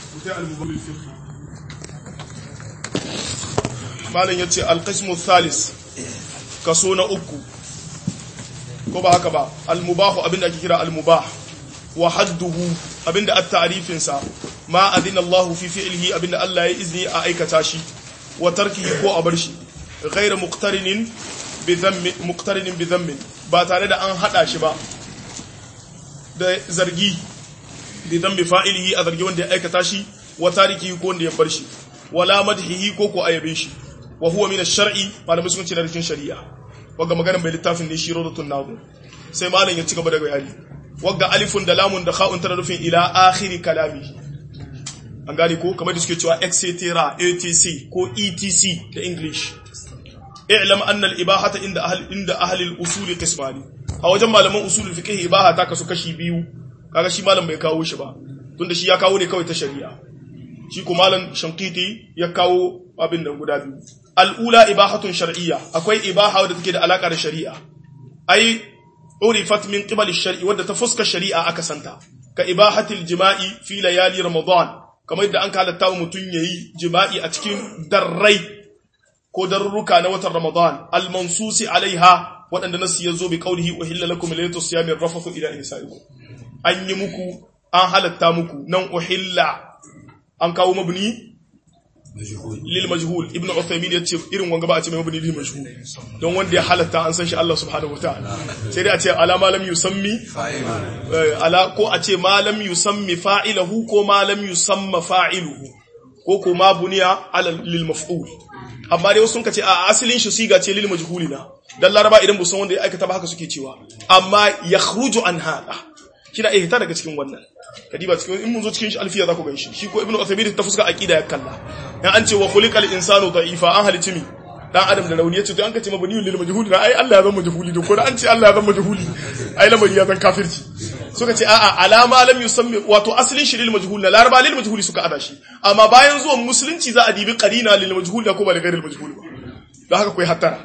mutai al-mubabil fiqh malam yace al-qismu thalis kaso na uku ko ba haka ba al-mubah abinda ake kira al-mubah wa hadduhu abinda at-ta'rifin sa ma adina Allah fi fi'lihi abinda Allah ya izini a aikata shi wa tarkihi ko a bar shi ghayra muqtarinin bi dhammi muqtarinin bi dhammin ba tare da an hada shi ba da zargi bi dhambi fa'ilihi a zargi wanda ya aikata shi wa tarikihi ko wanda ya bar shi wala madhihi ko ko ayabe shi wa huwa min ash-shar'i malamai sun ce na rikin shari'a wagga maganar mai littafin ne shi rodatun nago sai malam ya ci gaba da bayani wagga alifun da lamun da kha'un tana nufin ila akhiri kalami an gane ko kamar da suke cewa etc atc ko etc da english i'lam anna al-ibahata inda ahli inda ahli al-usul qismani a wajen malaman usul fiqh ibaha ta kasu kashi biyu kaga shi malam bai kawo shi ba tunda shi ya kawo ne kawai ta shari'a shi ko malam shankiti ya kawo abin da guda biyu al'ula ibahatun shar'iyya akwai ibaha wadda take da alaka da shari'a ai urifat min qibali shar'i wadda ta fuska shari'a aka santa ka ibahatil jima'i fi layali ramadan kamar yadda an halatta wa mutum yayi jima'i a cikin darrai ko darruka na watan ramadan al-mansusi alaiha waɗanda nasu ya zo bi qaulihi uhilla lakum laylatus siyami rafathu ila nisaikum an yi muku an halatta muku nan uhilla an kawo mabni lil majhul ibnu uthaymin yace irin wanga ba a ce mabni lil majhul don wanda ya halatta an san shi Allah subhanahu wataala sai dai a ce ala ma lam yusammi ala ko a ce ma lam yusammi fa'ilahu ko ma lam yusamma fa'iluhu ko ko ma buniya ala lil maf'ul amma dai wasu sun ce a asalin shi siga ce lil majhulina dan laraba idan bu san wanda ya aikata ba haka suke cewa amma yakhruju an hada kina ihta daga cikin wannan kadiba cikin in mun zo cikin shi alfiya za ku ganshi shi ko ibnu uthaymeen ta fuska aqida ya kalla dan an ce wa khuliqal insanu da'ifa an halici mi dan adam da rauni yace to an kace mabni lil majhuli na ai Allah ya zama majhuli to ko da an ce Allah ya zama majhuli ai lamari ya zan kafirci suka ce a'a alama lam yusammi wato aslin shi lil majhul na laraba lil majhuli suka ada shi amma bayan zuwan musulunci za a dibi qarina lil majhul da kuma da gairil majhul ba don haka kai hattara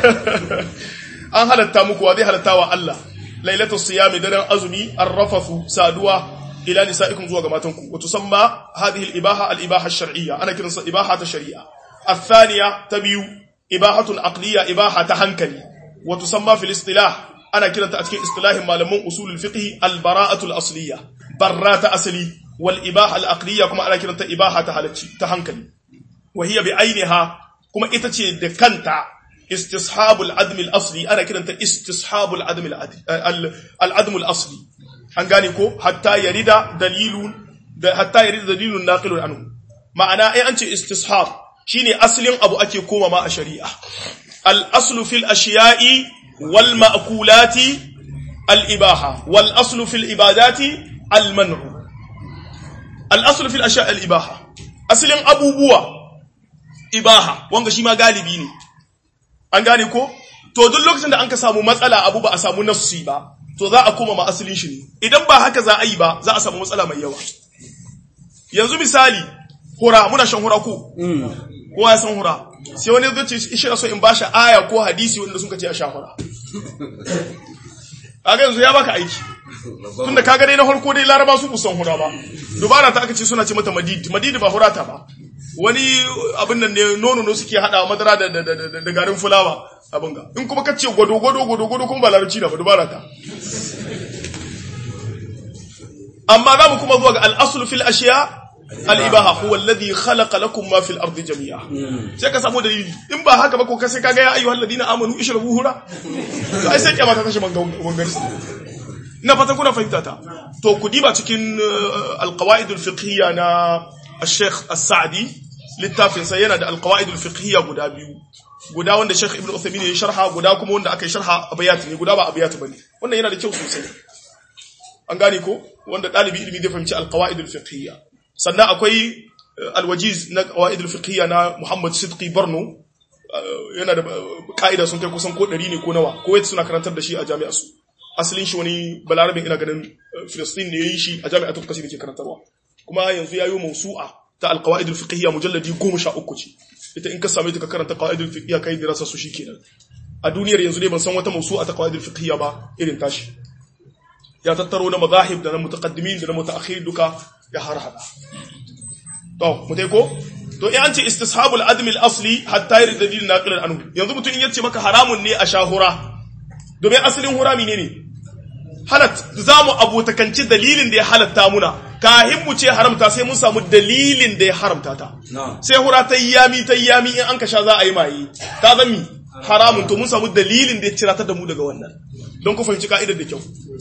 an halatta muku wa zai halatta wa Allah lailatul siyami daren azumi arrafafu saduwa ila nisaikum zuwa ga matanku wa tusamma hadhihi al-ibaha al-ibaha ash-shar'iyya ana kiransa ibaha ta shari'a athaniya tabiyu ibahatun aqliya ibaha ta hankali wa tusamma fil istilah ana kiranta a cikin istilahin malaman usulul fiqh al-bara'atu al-asliyya barrata asli wal ibaha al-aqliya kuma ana kiranta ibaha ta halacci ta hankali wa hiya bi ainiha kuma ita ce da kanta istishabul adm al-asli ana kiranta istishabul adm al-adm al-asli an gane ko hatta yarida dalilun da hatta yarida dalilun naqilun anhu ma'ana ai an ce istishab shine aslin abu ake koma ma a shari'a al aslu fil ashiya'i wal ma'kulati al ibaha wal aslu fil ibadati al man'u al aslu fil ashiya'i al ibaha aslin abubuwa ibaha wanga shi ma galibi ne an gane ko to duk lokacin da an ka samu matsala abu ba a samu nassi ba to za a koma ma asalin shi ne idan ba haka za a yi ba za a samu matsala mai yawa yanzu misali hura muna shan hura ko kowa ya san hura sai wani zai ce shi so in ba shi aya ko hadisi wanda sun ce a sha hura kaga yanzu ya baka aiki tunda kaga dai na farko dai laraba su busan hura ba dubara ta aka ce suna ce mata madidi madidi ba hura ta ba wani abin nan ne nono no suke hada madara da da garin fulawa abin ga in kuma kace gwado gwado gwado gwado kuma ba larabci da ba dubara ta amma za mu kuma zuwa ga al-aslu fil ashiya al-ibaha huwa alladhi khalaqa lakum ma fil ardi jami'a sai ka samu dalili in ba haka ba ko ka sai kaga ya ayyuhal ladina amanu ishrabu hura ai sai kiyama ta tashi mangan na fatan kuna fahimta ta to ku diba cikin al-qawaid al-fiqhiyya na al-sheikh as-sa'di littafin sa yana da al-qawaid al-fiqhiyya guda biyu guda wanda Sheikh Ibn Uthaymeen ya sharha guda kuma wanda aka yi sharha abayat ne guda ba abayat bane wannan yana da kyau sosai an gane ko wanda dalibi ilimi zai fahimci al-qawaid al-fiqhiyya sannan akwai al-wajiz na qawaid al-fiqhiyya na Muhammad Sidqi Barno yana da ka'ida sun kai kusan ko 100 ne ko nawa ko suna karantar da shi a jami'ar su asalin shi wani balarabin ina ganin Filistin ne yayin shi a jami'atul Qasir ke karantarwa kuma yanzu yayi mawsu'a ta al-qawaid al-fiqhiyya mujalladi 13 ce ita in ka same ta ka karanta qawaidul fiqhiyya kai dirasa su shikenan a duniyar yanzu dai ban san wata mawsu'a ta qawaidul fiqhiyya ba irin tashi ya tattaro na mazahib da na mutaqaddimin da na mutaakhir duka ya harhada to mutai ko to in an ce istishabul admi al-asli hatta yarid dalil naqilan anhu yanzu mutum in yace maka haramun ne a shahura domin asalin hurami ne ne halat zamu abotakanci dalilin da ya halatta muna kahin mu ce haramta sai mun samu dalilin da ya haramta ta sai hura ta yami ta yami in an ka sha za a yi maye ta zami haramun to mun samu dalilin da ya cira ta da mu daga wannan don ku fahimci ka'idar da kyau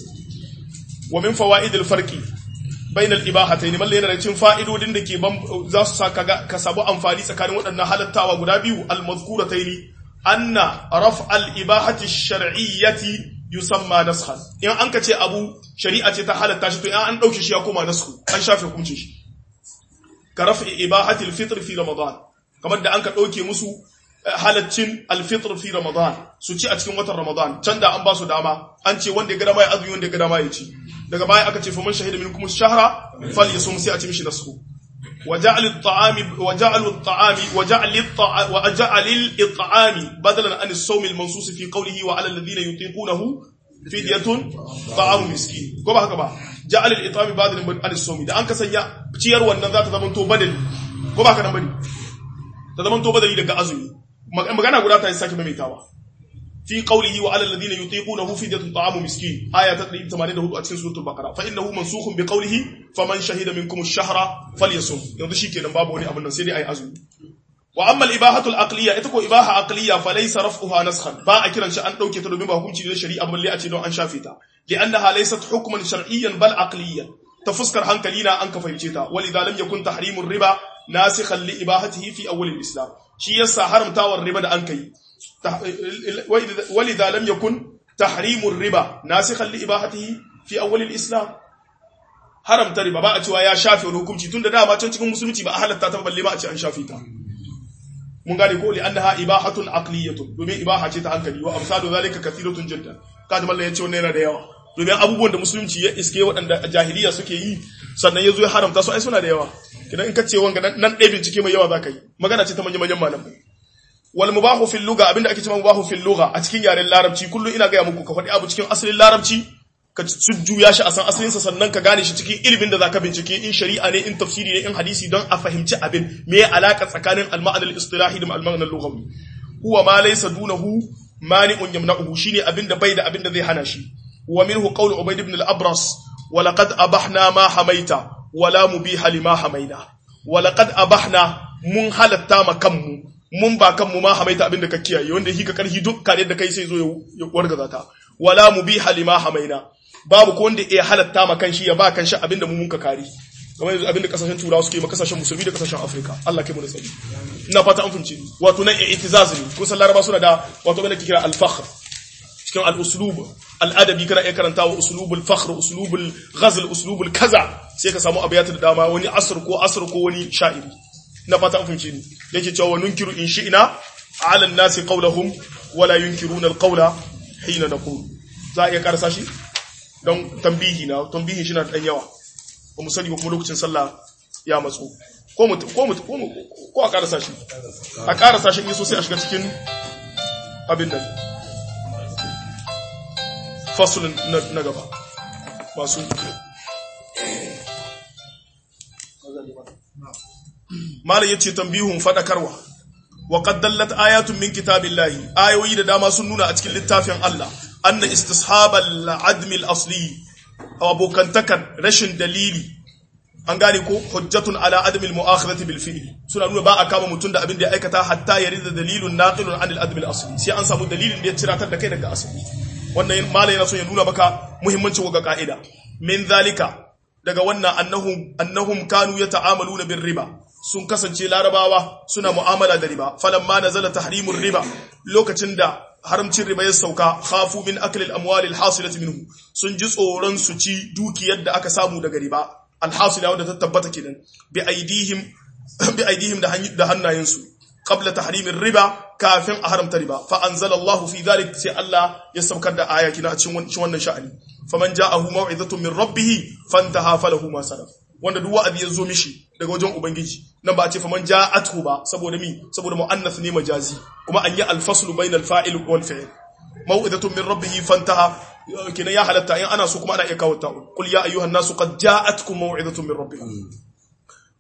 wa min fawaidil farqi bain al ibahatayn malle yana da cin fa'idodin da ke za su sa ka samu amfani tsakanin waɗannan halattawa guda biyu al mazkuratayn anna raf al ibahati shar'iyyati yusamma naskhan in an ka ce abu shari'a ce ta halatta shi to in an dauke shi ya koma nasku an shafe hukuncin shi ka rafi ibahati al fitr fi ramadan kamar da an ka dauke musu halaccin alfitr fi ramadan su ci a cikin watan ramadan can da an ba su dama an ce wanda ya ga dama ya azumi wanda ya ga dama ya ci daga baya aka ce faman shahida minkum shahra falyasum sai a ci mishi nasu وجعل الطعام وجعل الطعام وجعل الطعام وجعل الطعام بدلا عن الصوم المنصوص في قوله وعلى الذين يطيقونه فدية طعام مسكين ko ba haka ba ja'al al-it'am badalan an as-sawm da an ka sanya ciyar wannan za ta zama to badali ko ba haka nan bane ta zama to badali daga azumi magana guda ta sake maimaitawa fi qawlihi wa 'alal ladina yutiqunahu fidyatun ta'amu miskin aya ta 184 a cikin suratul baqara fa innahu mansukhun bi qawlihi faman shahida minkum ash-shahra falyasum yanzu shikenan babu wani abun nan sai dai ayi azumi wa amma al-ibahatu al-aqliyya ita ko ibaha aqliyya fa laysa raf'uha naskhan ba a kiran shi an dauke ta domin ba hukunci ne shari'a balle a ce don an shafe ta li'annaha laysat hukman shar'iyyan bal aqliyyan ta fuskar hankali na an ka fahimce ta walidha lam yakun tahrimur riba nasikhan li ibahatihi fi awwal al-islam shi yasa haramtawar riba da an kai walidha lam yakun tahrimur riba nasikhan li ibahatihi fi awwal al-islam haramta riba ba a cewa ya shafe wani hukunci tunda dama can cikin musulunci ba a halatta ta balle ba a ce an shafe ta mun gane ko li annaha ibahatun aqliyatun domin ibaha ce ta hankali wa amsalu zalika kathiratun jiddan kaji mallan yace wannan yana da yawa domin abubuwan da musulunci ya iske waɗanda jahiliya suke yi sannan yazo ya haramta su ai suna da yawa kidan in kace wanga nan ɗaya bincike mai yawa zaka yi magana ce ta manyan manyan malamai wal mubahu fil lugha abinda ake cewa mubahu fil lugha a cikin yaren larabci kullun ina ga muku ka faɗi abu cikin asalin larabci ka juya shi a san asalinsa sannan ka gane shi cikin ilimin da zaka bincike in shari'a ne in tafsiri ne in hadisi don a fahimci abin me ya alaka tsakanin al-ma'an al-istilahi da al-ma'an al-lughawi huwa ma laysa dunahu mani'un yamna'uhu shine abin da bai da abin da zai hana shi wa minhu qawlu ubayd ibn al-abras wa laqad abahna ma hamaita wa la mubiha lima hamaina wa laqad abahna mun halatta ma kanmu mun ba kanmu ma hamaita abin da ka kiyaye wanda shi ka karhi duk kare da kai sai zo ya wargaza ta wala mubiha lima hamaina babu ko wanda ya halatta ma kanshi ya ba kanshi abinda mu munka kare kamar yanzu abinda kasashen turawa suke ma kasashen musulmi da kasashen afirka Allah kai mu da tsari ina fata an fince wato nan i'tizaz ne kun san laraba suna da wato abinda ke kira al-fakhr cikin al-uslub al-adabi kana iya karanta wa uslub al-fakhr uslub al-ghazl uslub al-kaza sai ka samu abiyatu da dama wani asr ko asr ko wani sha'iri ina fata an fince ni yake cewa nunkiru in shi'na ala an-nasi qawluhum wala yunkiruna al-qawla hina naqul za a iya karasa shi don tambihi na tambihin shi na dan yawa ba mu sani ba kuma lokacin sallah ya matsu ko mu ko mu ko a karasa shi a karasa shi ne so sai a shiga cikin abin nan fasulun na gaba masu malam yace tambihun fadakarwa wa qad dallat ayatun min kitabillahi ayoyi da dama sun nuna a cikin littafin Allah anna istishabal admi al-asli abokantakan rashin dalili an gane ko hujjatun ala admi al-mu'akhadhati bil fi'li suna nuna ba a kama mutum da abin da ya aikata hatta ya rida dalilun naqilun an al-admi al-asli sai an samu dalilin da ya ciratar da kai daga asali wannan malai yana so ya nuna maka muhimmancin ga ka'ida min zalika daga wannan annahum annahum kanu yata'amaluna bir riba sun kasance larabawa suna mu'amala da riba falamma nazala tahrimur riba lokacin da haramcin riba ya sauka khafu min akli al-amwali al-hasilati minhu sun ji tsoron su ci dukiyar da aka samu daga riba al-hasila wanda ta tabbata kenan bi aidihim bi aidihim da hannayensu qabla tahrimir riba kafin a haramta riba fa anzala Allahu fi dhalik sai Allah ya saukar da aya kina a cikin wannan sha'ani faman ja'ahu maw'izatun min rabbih fantaha falahu ma salaf wanda duk wa'azi ya zo mishi daga wajen ubangiji nan ba a ce faman ja'athu ba saboda mi saboda muannath ne majazi kuma an yi alfaslu bainal fa'il wal fi'l maw'izatun min rabbih fantaha kina ya halatta in ana so kuma ana iya kawo ta qul ya ayyuhan nasu qad ja'atkum maw'izatun min rabbikum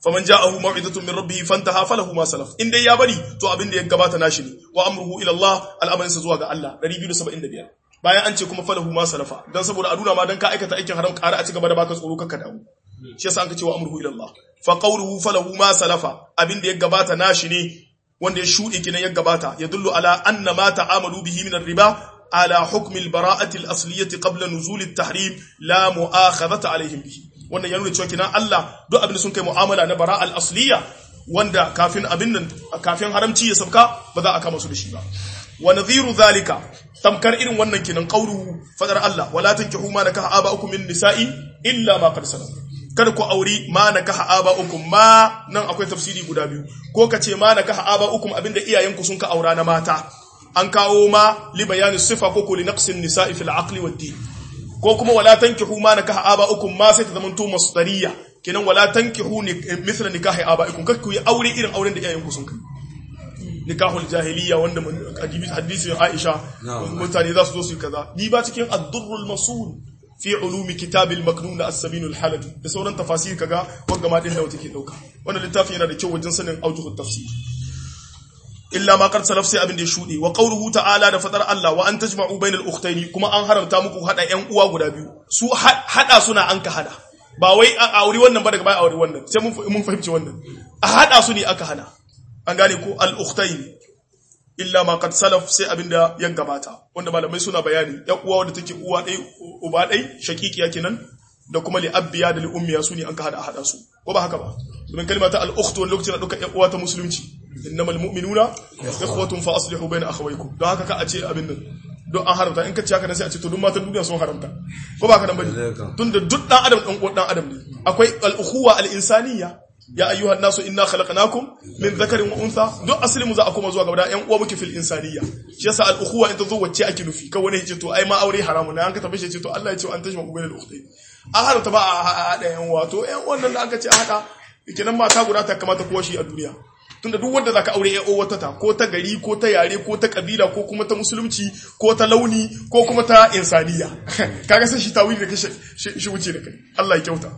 faman ja'ahu maw'izatun min rabbih fantaha falahu ma salaf in dai ya bari to abin da ya gabata nashi ne wa amruhu ila Allah al'amarinsa zuwa ga Allah 275 bayan an ce kuma falahu ma salafa dan saboda a nuna ma dan ka aikata aikin haram ƙara a ci gaba da baka tsoro kanka dawo shi yasa an ka ce wa amruhu ila Allah fa qawluhu falahu ma salafa abin da ya gabata nashi ne wanda ya shuɗe kinan ya gabata ya dullu ala anna ma ta'amalu bihi min riba ala hukmi al-bara'ati al-asliyati qabla nuzul at-tahrim la mu'akhadhata alaihim bihi wannan ya nuna cewa kinan Allah duk abin da sun kai mu'amala na bara'a al-asliya wanda kafin abin nan kafin haramci ya sabka ba za a kama su da shi ba wa nadhiru zalika tamkar irin wannan kinan qawluhu fadar Allah wala tankihu ma nakaha aba'ukum min nisa'i illa ma qad salaf kada ku auri ma nakaha aba'ukum ma nan akwai tafsiri guda biyu ko kace ma nakaha aba'ukum abinda iyayenku sun ka aura na mata an kawo ma li bayani sifa ko ko li naqsin nisa'i fil aqli wad din ko kuma wala tankihu ma nakaha aba'ukum ma sai ta zamanto masdariya kenan wala tankihu mithla nikahi abaikum kar ku yi aure irin auren da iyayenku sun kai nikahul jahiliya wanda hadisin Aisha mutane za su zo su yi kaza ni ba cikin ad-durrul masul fi ulumi kitabil maknun as-sabin al-halabi da sauran tafasir kaga wanda ma din da wata ke dauka wannan littafin yana da kyau wajen sanin aujuhut tafsir illa ma qad salaf sai abin da ya shude wa qawluhu ta'ala da fadar Allah wa an tajma'u bainal ukhtayn kuma an haramta muku hada yan uwa guda biyu su hada suna an ka hada ba wai a auri wannan ba daga baya auri wannan sai mun fahimci wannan a hada su ne aka hana an gane ko al-ukhtayn illa ma qad salaf sai abinda ya gabata wanda malamai suna bayani ya uwa wanda take uwa dai uba dai shakikiya kenan da kuma li abbiya da li ummiya su ne an ka hada hada su ko ba haka ba domin kalmata al-ukht wani lokacin da duka ya uwa ta musulunci innamal mu'minuna ikhwatun fa aslihu bayna akhawaykum don haka ka a ce abin nan don an haramta in ka ci haka nan sai a ce to duk matan duniya sun haramta ko ba ka nan bane tunda duk dan adam dan uwan dan adam ne akwai al-ukhuwa al-insaniyya ya ayyuhan nasu inna khalaqnakum min dhakarin wa untha duk asali mu za a koma zuwa gaba da yan uwa muke fil insaniyya shi yasa al-ukhuwa in ta zo wacce ake nufi ka wani yace to ai ma aure haramun ne an ka tabbace ce to Allah ya ce an tashma ku bainal ukhtayn an haramta ba a hada yan uwa to yan wannan da aka ce a hada kenan mata guda ta kamata kowa shi a duniya tunda duk wanda zaka aure ya wata ta ko ta gari ko ta yare ko ta kabila ko kuma ta musulunci ko ta launi ko kuma ta insaniya kaga sai shi tawili da kai shi wuce da kai Allah ya kyauta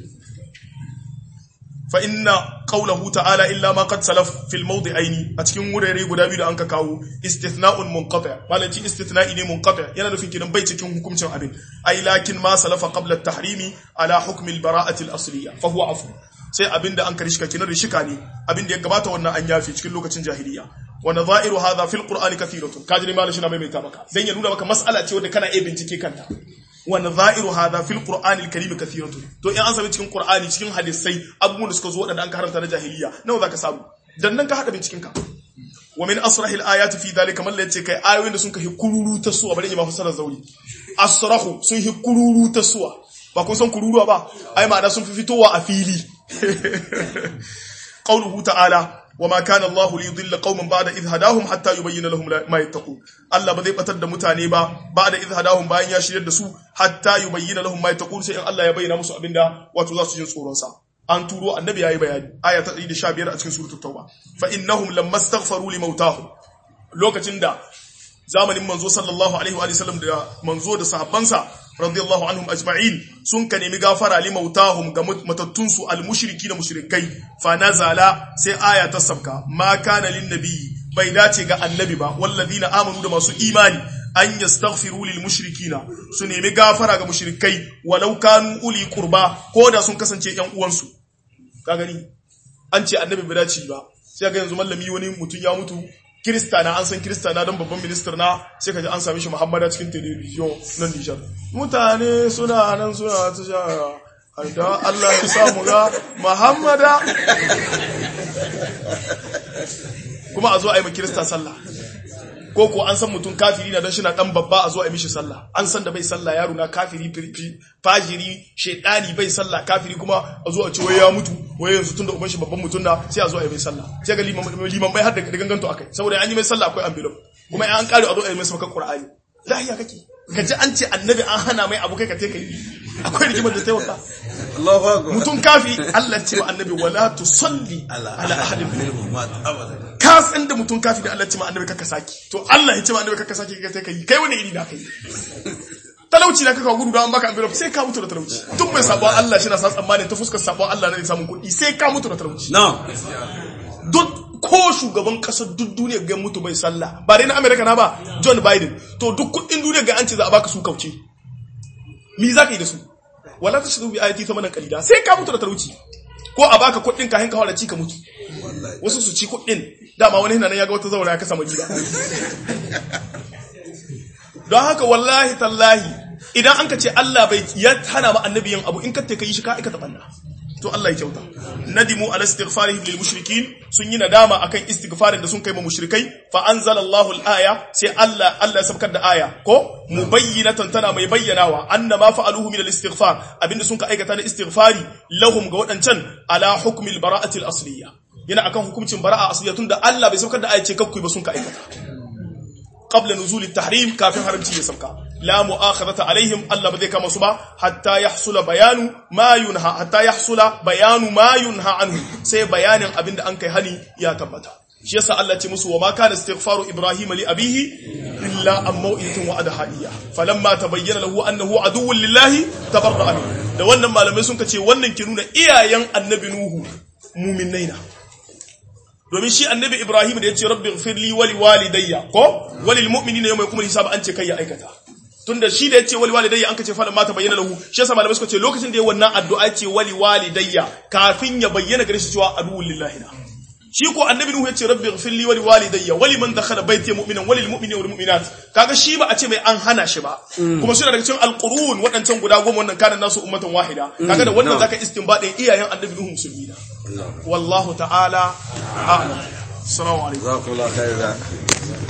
fa inna qawluhu ta'ala illa ma qad salaf fil mawdi'aini a cikin wurare guda biyu da anka kawo istithna'un munqati' malaci istithna'i ne munqati' yana nufin kidan bai cikin hukuncin abin ai lakin ma salafa qabla at-tahrimi ala hukmi al-bara'ati al-asliyya fa huwa afu sai abinda an karishka kinan rishika ne abinda ya gabata wannan an yafi cikin lokacin jahiliya wa nadha'iru hadha fil qur'ani kathiratun kaji ne malashi na mai mai maka dan ya nuna maka mas'ala ce wanda kana iya bincike kanta wa nadha'iru hadha fil qur'ani al-karim kathiratun to in an sami cikin qur'ani cikin hadisai abubuwan da suka zo wadanda an karanta na jahiliya nawa zaka samu dan nan ka hada binciken ka wa min asrahi al-ayati fi dhalika man yace kai ayoyin da sun kai kururu ta suwa bari in ma fassara zauri asrahu sun hi kururu ta suwa ba kun san kururuwa ba ai ma'ana sun fi fitowa a fili قوله تعالى وما كان الله ليضل قوما بعد إذ هداهم حتى يبين لهم ما يتقون الله بزي batar da mutane ba بعد إذ هداهم bayan ya shiryar da su hatta yubayyana lahum ma yattaqun sai in Allah ya bayyana musu abinda wato za su jin tsoron sa an turo annabi yayi bayani aya ta 115 a cikin suratul tauba fa innahum lamastaghfaru limautahum lokacin da zamanin manzo sallallahu alaihi wa sallam da manzo da sahabbansa radiyallahu anhum ajma'in sun ka nemi gafara li mautahum ga matattunsu almushriki da mushrikai fa nazala sai aya ta sabka ma kana lin nabiyyi bai dace ga annabi ba wallazina amanu da masu imani an yastaghfiru lil mushrikina su nemi gafara ga mushrikai walau kanu uli qurba ko da sun kasance yan uwansu ka gani an ce annabi bai dace ba sai ga yanzu mallami wani mutum ya mutu kirista na an san kirista na don babban minister na sai ka ji an sami shi muhammada cikin television na nijar mutane suna nan suna ta sha da Allah ya samu ga muhammada kuma a zo a yi ma kirista sallah ko ko an san mutum kafiri na don shi na dan babba a zo a yi mishi sallah an san da bai sallah yaro na kafiri fajiri shedani bai sallah kafiri kuma a zo a ce wai ya mutu wai yanzu tunda uban shi babban mutum na sai a zo a yi mai sallah sai ga liman bai har da ganganto akai saboda an yi mai sallah akwai envelope kuma an kare a zo a yi mai sabaka qur'ani lahiya kake ka ji an ce annabi an hana mai abu kai ka take yi akwai rigimar da taimaka Allahu akbar mutum kafi Allah ce wa annabi wala tusalli ala ala ahadin minhum minhum mat abada ka san da mutum kafi da Allah ce ma annabi kaka saki to Allah ya ce ma annabi kaka saki kai sai kai kai wani iri da kai talauci na kaka gudu don an baka envelope sai ka mutu da talauci tun mai sabon Allah shi na sa tsammanin ta fuskar sabon Allah na samun kuɗi sai ka mutu da talauci No. duk ko shugaban kasar duk duniya ga mutu bai sallah ba dai na America na ba John Biden to duk kuɗin duniya ga an ce za a baka su kauce mi za ka yi da su wala ta shi bi ayati ta manan kalida sai ka mutu da talauci ko a baka kuɗin ka hinka wala ci ka mutu wasu su ci kuɗin dama wani hina nan ya ga wata zaura ya kasa madina don haka wallahi tallahi idan an ka ce Allah bai ya hana ma annabi yin abu in ka ka yi shi ka aikata banna to Allah ya kyauta nadimu ala istighfarihim lil mushrikin sun yi nadama akan istighfarin da sun kai ma mushrikai fa anzalallahu al aya sai Allah Allah ya sabkar da aya ko mubayyinatan tana mai bayyanawa anna ma fa'aluhu min al istighfar abinda sun ka aikata na istighfari lahum ga wadancan ala hukmi al bara'ati al asliya yana akan hukuncin bara'a asliya tunda Allah bai sabkar da aya ce kakku ba sun ka aikata قبل نزول التحريم كافر حرمتي يسبكا لا مؤاخذة عليهم الله بذيك مصبا حتى يحصل بيان ما ينهى حتى يحصل بيان ما ينهى عنه سي بيان أبند أنك هني يا تبتا shi yasa Allah ce musu wa ma kana istighfaru ibrahima li abihi illa an mau'idatin wa'adaha iyya falamma tabayyana lahu annahu aduwwun lillahi tabarra'a minhu da wannan malamai sun kace wannan ke nuna iyayen annabi nuhu mu'minaina domin shi annabi Ibrahim da ya ce rabbi firli wali walidayya ko walil mu'minina yawma yakumul hisab an ce kai ya aikata tunda shi da ya ce wali walidayya an kace falan ma ta bayyana lahu shi yasa malamai suka ce lokacin da ya wannan addu'a ce wali walidayya kafin ya bayyana gare shi cewa aduwwul lillahi na shi ko annabi Nuhu ya ce rabbi firli wali walidayya wali man dakhala baiti mu'minan walil mu'minina wal mu'minat kaga shi ba a ce mai an hana shi ba kuma suna daga cikin alqurun wadancan guda goma wannan kana nasu ummatan wahida kaga da wannan zaka istinbadin iyayen annabi Nuhu musulmi wallahu ta'ala a'lam assalamu alaikum Jazakumullahu khairan.